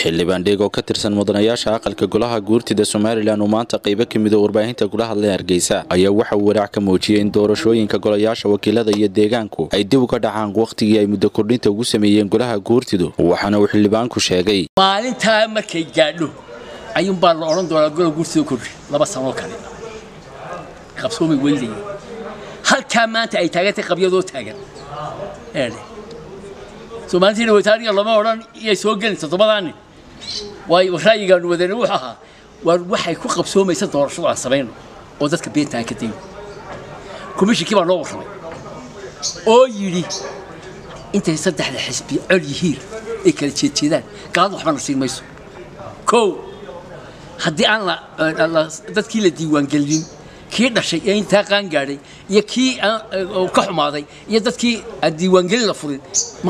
xildhibaan dheeg oo ka tirsan mudanayaasha aqalka golaha guurtida somalilan uu maanta qaybo ka mida warbaahinta kula hadlay hargeysa ayaa waxa uu walaac ka muujiyey in doorashooyinka golayaasha wakiilada iyo deegaanku ay dib uga dhacaan wakhtigii ay muddo kordhinta ugu sameeyeen golaha guurtidu waxaana uu xildhibaanku sheegay maalintaa markay gaadho ayuunbaa la odhan doonaa gola guurtida kordhi laba sanoo kale qabsoomay weydaya halkaa maanta ay taagantay qabyadoo taagan eedhe soomaalitina wataaniga lama odhan iyay soo gelin toddobadaani waayo ra'yigaanu wadana wuxuu ahaa waar waxay ku qabsoomaysa doorashadu aan samayno oo dadka beenta aan ka dayno komishinkii baa noo warramay oo yidhi intay saddexda xisbi col yihiin ay kala jeedjeedaan gaalada waxba na siin mayso kow haddii aan dadkii la diiwaangelin kii dhashay ee intaa qaan gaadhay iyo kii ka xumaaday iyo dadkii aan diiwaangelin la furin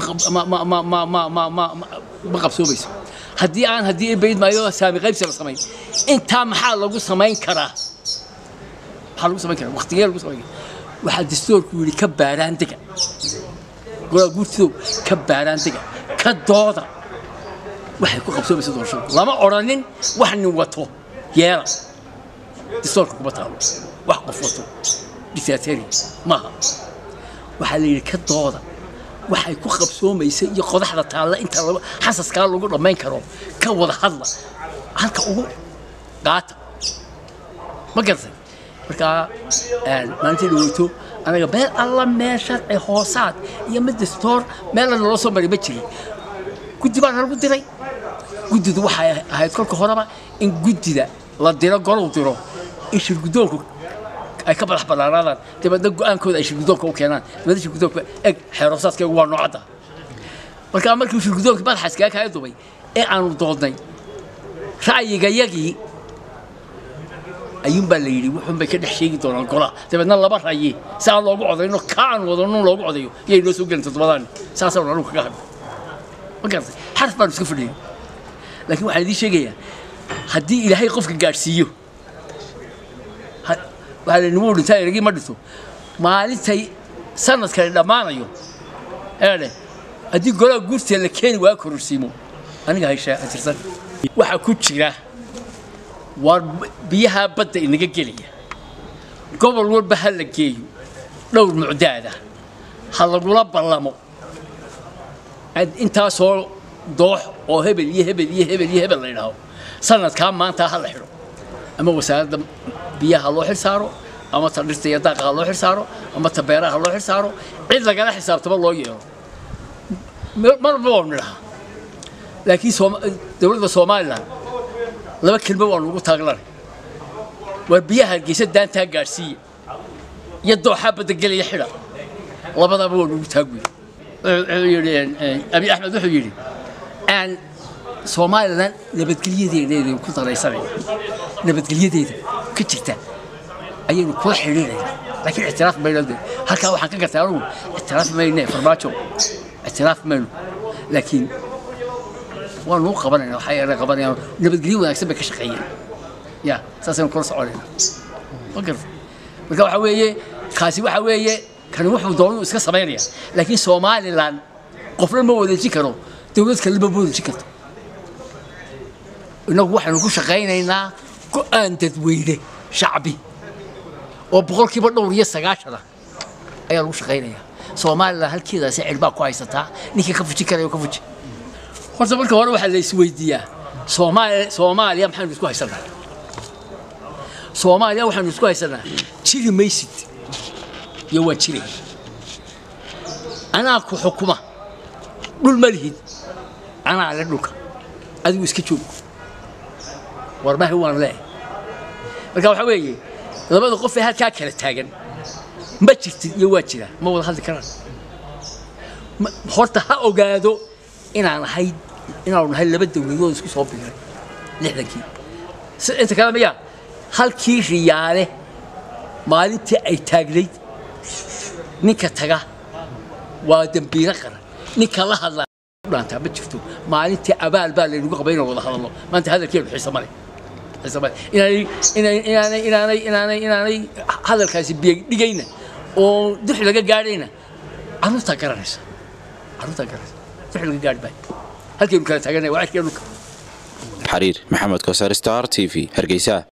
ma qabsoomayso haddii aan haddii bayd maayo saami qaybsi la samayn intaa maxaa lagu samayn karaa maxaa lagu samayn karaa waqtigee lagu samayn karaa waxaa dastuurku yidhi ka baaraan dega golaa guurtidow ka baaraan dega ka dooda waxay ku qabsoomaysa doorashada lama odhanin wax nin wato yeela dastuurka kuma taalo wax qof wato dictatori maaha waxaa la yidhi ka dooda waxay ku qabsoomaysa iyo qodaxda taalla inta xasaskaa lagu dhammayn karo ka wada hadla halka ugu qaata ma garatay markaa maalintii dhaweyto anaga meel alla meel sharci hoosaad iyo mid dastoor meelna naloo soo maray ma jirin guddi baa nalagu diray guddidu waxay ahayd kolka horeba in guddida la diro golow diro in shirguddoonku ay ka madax bannaanaadaan dabeedna go-aankooda ay shirguddoonka u keenaan dabeedna shirguddoonka eg xeeroosaadkeegu waa noocadda markaa markii shirguddoonka madaxa iskaga kaga dubay ee aanu doodnay ra'yigayagii ayuunbaa la yidhi wuxuunbay ka dhex sheegi doonaan golaha dabeedna laba rayi si aan loogu codayno ka aan wadano loogu codayo yay noo soo gelin toddobadaani saasaan anugu kaga hadho ma garatay xaraf baanu iska fadhiyay laakiin waxaan idiin sheegayaa haddii ilaahay qofka gaadhsiiyo waxaa la nimuu dhintaa eragii ma dhinto maalintay sanadkani dhammaanayo eedhe haddii golaha guurtee la keeni waa kororsiimo aniga hayshaa atirsan waxaa ku jira waa biyaha badda inaga gelaya gobol walba ha la geeyo dhowr mucdaada ha lagula ballamo intaasoo doox oo hebel iyo hebel iyo hebel iyo hebel la yidhaaho sanadkaa maanta ha la xidho ama wasaaradda biyaha loo xil saaro ama ta dhirta iyo daaqa ha loo xil saaro ama ta beeraha ha loo xil saaro cid lagala xisaabtama loo yeelo marba waanu nidhahaa laakiin dowladda somalilan laba kelmo waanu ugu taaglanay waar biyaha hargeysa daantaa gaadhsiiya iyo dooxaa baddagelaya xidha labadaba waanu ugu taagwey abi axmed wuxuu yidhi aan somalilan nabadgelyadeeda ku daraysanayna nabadgelyadeeda ka jirta ayaynu kula xidhiidhayna laakiin ictiraaf mayno halkaa waxaan ka gartay anugu ictiraaf mayne farmaajo ictiraaf mayno laakiin waanu u qabanayna waxay ana qabanayaan nabadgelyo wanaagsan bay ka shaqeeyeen ya saasaynu kula soconayna ma garta marka waxaa weeye kaasi waxaa weeye kani wuxuu doonuu iska samaynaya laakiin somalilan qofna ma wadeejin karo dowlad kalema ma wadeejin karto innagu waxaynu ku shaqaynaynaa go-aan dadweyne shacbi oo boqolkiiba dhowr iyo sagaashana ayaa lagu shaqaynayaa somalilan halkeedaasi cirbaa ku haysataa ninkii ka fujin karaya ka fuji horta marka hore waxaa la isweydiiyaa soomaaliya soomaaliya maxaynu isku haysanaa soomaaliya waxaynu isku haysanaa jiri maysid iyo waan jiraya anaa ku xukuma dhul ma lihid anaa le dhulka adigu iska joog warmahi waan leehay marka waxaa weeye labada qof ee halkaa kala taagan ma jirtid iyo waa jiraa ma wada hadli karaan horta ha ogaado inaan ahay inaanu nahay laba dowladood isku soo biiray lixdankii inta kale miyaa halkii riyaale maalintii ay taagnayd ninka taga waa dembiilo qaran ninka la hadlaa dhaantaa ma jirto maalintii abaal baa laynagu qabay inaan wada hadalno maanta hadalkeenu xiise male inaanay inaanay inaanay inaanay hadalkaasi biyadhigayna oo dux laga gaadhayna carruurtaa garanaysa carruurtaa garanaysa dux laga gaadhi maayo halkaynu kala taaganay waa cirkee dhulka xariir maxamed koosar star t v hargeysa